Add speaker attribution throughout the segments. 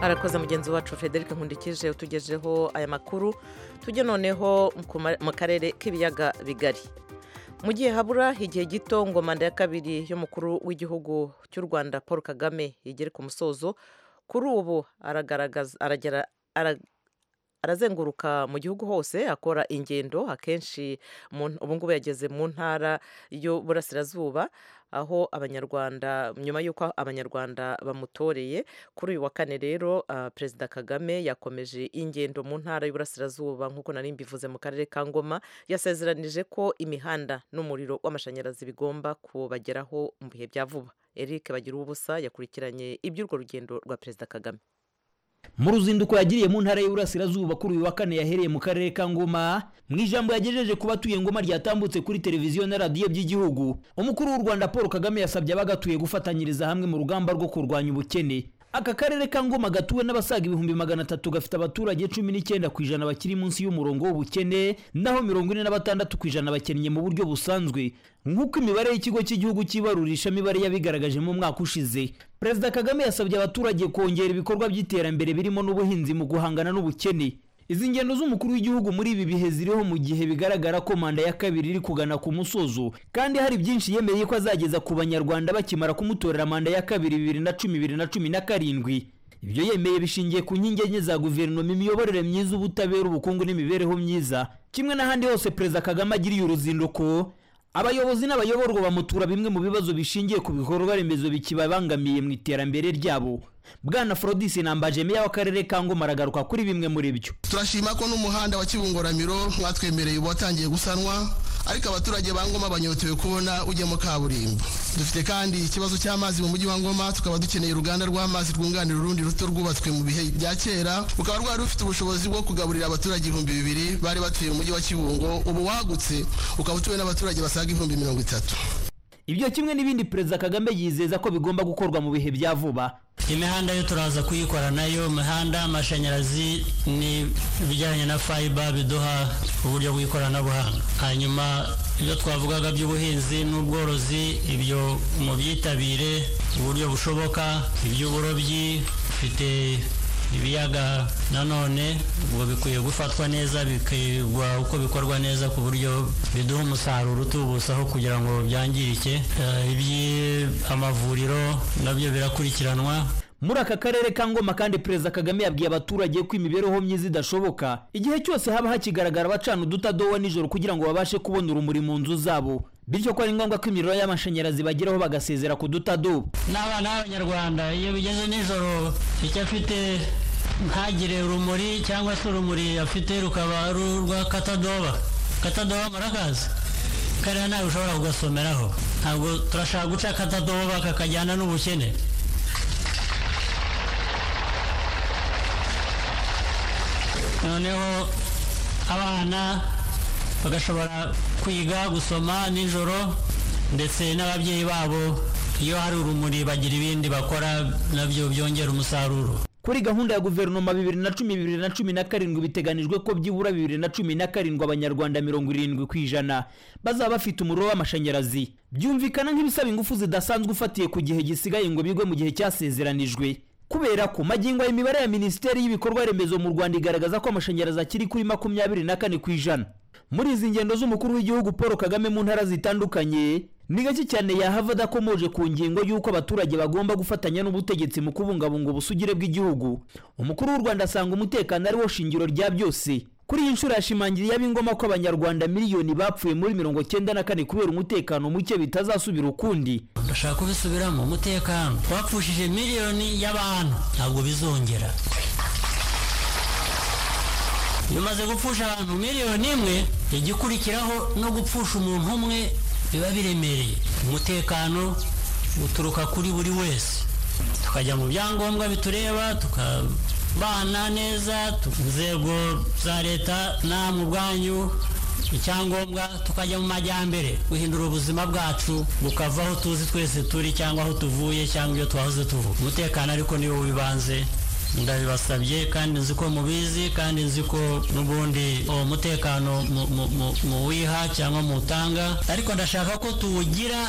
Speaker 1: arakoze mugenzi wacu frederic nkundikije utugejeho aya makuru tujye noneho mu karere k'ibiyaga bigari mu gihe habura igihe gito ngo manda ya kabiri y'umukuru w'igihugu cy'u rwanda paul kagame igere ku musozo kuri ubu arazenguruka mu gihugu hose akora ingendo akenshi ubu ngubu yageze mu ntara y'uburasirazuba aho abanyarwanda nyuma y'uko abanyarwanda bamutoreye kuri uyu wa kane rero perezida kagame yakomeje ingendo mu ntara y'uburasirazuba nk'uko nari mbivuze mu karere ka ngoma yasezeranije ko imihanda n'umuriro w'amashanyarazi bigomba kubageraho mu bihe bya vuba eric bagira ubusa yakurikiranye iby'urwo rugendo rwa perezida kagame
Speaker 2: mu ruzinduko yagiriye mu ntara y'Iburasirazuba kuri uyu wa kane yahereye mu karere ka Ngoma mu ijambo yagejeje ku batuye Ngoma ryatambutse kuri televiziyo na radiyo by'igihugu umukuru w'u Rwanda Paul Kagame yasabye abagatuye gufatanyiriza hamwe mu rugamba rwo kurwanya ubukene aka karere ka Ngoma gatuwe n'abasaga ibihumbi magana atatu gafite abaturage cumi n'icyenda ku ijana bakiri munsi y'umurongo w'ubukene naho mirongo ine na batandatu ku ijana bakennye mu buryo busanzwe nk'uko imibare y'ikigo cy'igihugu cy'ibarurisha mibare yabigaragaje mu mwaka ushize perezida kagame yasabye abaturage kongera ibikorwa by'iterambere birimo n'ubuhinzi mu guhangana n'ubukene izi ngendo z'umukuru w'igihugu muri ibi bihe ziriho mu gihe bigaragara ko manda ya kabiri iri kugana ku musozo kandi hari byinshi yemereye ko azageza ku banyarwanda bakimara kumutorera manda ya kabiri bibiri na cumi bibiri na cumi na karindwi ibyo yemeye bishingiye ku nkingi enye za guverinoma imiyoborere myiza ubutabera ubukungu n'imibereho myiza kimwe n'ahandi hose perezida kagame agiriye uruzinduko abayobozi n'abayoborwa bamutura bimwe mu bibazo bishingiye ku bikorwa remezo bikibabangamiye mu iterambere ryabo bwana forodisi nambaje meya w'akarere ka ngoma aragaruka kuri bimwe muri byo
Speaker 3: turashima ko n'umuhanda wa kibungoramiro mwatwemereye ubu watangiye gusanwa ariko abaturage ba ngoma banyotewe kubona ujyamo kaburimbo dufite kandi ikibazo cy'amazi mu mujyi wa ngoma tukaba dukeneye uruganda rw'amazi rwunganira urundi ruto rwubatswe mu bihe bya kera rukaba rwari rufite ubushobozi bwo kugaburira abaturage ibihumbi bibiri bari batuye mu mujyi wa kibungo ubu wagutse ukaba utuwe n'abaturage basaga ibihumbi mirongo itatu
Speaker 2: ibyo kimwe n'ibindi perezida kagame yizeza ko bigomba gukorwa mu bihe bya vuba
Speaker 4: imihanda yo turaza kuyikora nayo imihanda amashanyarazi ni ibijyanye na fayiba biduha uburyo bw'ikoranabuhanga hanyuma ibyo twavugaga by'ubuhinzi n'ubworozi ibyo mu byitabire uburyo bushoboka iby'uburobyi bifite ibiyaga nanone ubwo bikwiye gufatwa neza bikigwa uko bikorwa neza ku buryo biduha umusaruro utubutse aho kugira ngo byangirike amavuriro nabyo birakurikiranwa
Speaker 2: muri aka karere ka ngoma kandi perezida kagame yabwiye abaturage ko imibereho myiza idashoboka igihe cyose haba hakigaragara abacana udutadowa nijoro kugira ngo babashe kubona urumuri mu nzu zabo bityo ko ari ngombwa ko imiriro y'amashanyarazi bageraho bagasezera ku dutadubu
Speaker 4: n'abana b'abanyarwanda iyo bigeze nijoro icyo afite ntagire urumuri cyangwa se urumuri afite rukaba ari urwa katadoba katadoba murakaza kariya ntawe ushobora kugasomeraho ntabwo turashaka guca katadoba kakajyana n'ubukene noneho abana bagashobora kwiga gusoma nijoro ndetse n'ababyeyi babo iyo hari urumuri bagira ibindi bakora nabyo byongera umusaruro
Speaker 2: kuri gahunda ya guverinoma bibiri na cumi bibiri na cumi na karindwi biteganijwe ko byibura bibiri na cumi na karindwi abanyarwanda mirongo irindwi ku ijana bazaba bafite umuriro w'amashanyarazi byumvikana nk'ibisaba ingufu zidasanzwe ufatiye ku gihe gisigaye ngo bigwe mu gihe cyasezeranijwe kubera ko magingo imibare ya minisiteri y'ibikorwa remezo mu rwanda igaragaza ko amashanyarazi akiri kuri makumyabiri na kane ku ijana muri izi ngendo z'umukuru w'igihugu paul kagame mu ntara zitandukanye ni gake cyane yahava adakomoje ku ngingo y'uko abaturage bagomba gufatanya n'ubutegetsi mu kubungabunga ubusugire bw'igihugu umukuru w'u rwanda asanga umutekano ari wo shingiro rya byose kuri iyi nshuro yashimangiriye ab'ingoma ko abanyarwanda miliyoni bapfuye muri mirongo cyenda na kane kubera umutekano muke bitazasubira ukundi
Speaker 4: ndashaka kubisubiramo umutekano wapfushije miliyoni y'abantu ntabwo bizongera iyo umaze gupfusha abantu miliyoni imwe igikurikiraho no gupfusha umuntu umwe biba biremereye umutekano uturuka kuri buri wese tukajya mu byangombwa bitureba tukabana neza inzego za leta namwe ubwanyu icyangombwa tukajya mu majyambere guhindura ubuzima bwacu bukava aho tuzi twese turi cyangwa aho tuvuye cyangwa iyo twahoze tuvuga umutekano ariko niwo w'ibanze ndabibasabye kandi nzi ko mubizi kandi nzi ko n'ubundi uwo mutekano muwiha cyangwa muwutanga ariko ndashaka ko tuwugira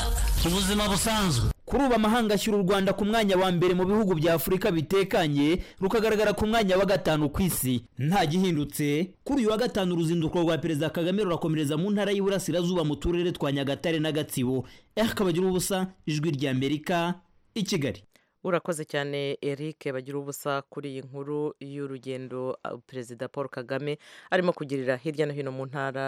Speaker 4: ubuzima busanzwe
Speaker 2: kuri ubu amahanga ashyira u rwanda ku mwanya wa mbere mu bihugu bya afurika bitekanye rukagaragara ku mwanya wa gatanu ku isi nta gihindutse kuri uyu wa gatanu uruzinduko rwa perezida kagame rurakomereza mu ntara y'iburasirazuba mu turere twa nyagatare na gatsibo eh kabagira ubusa ijwi ry'amerika i kigali
Speaker 1: urakoze cyane eric bagira ubusa kuri iyi nkuru y'urugendo uh, perezida paul kagame arimo kugirira hirya no hino mu ntara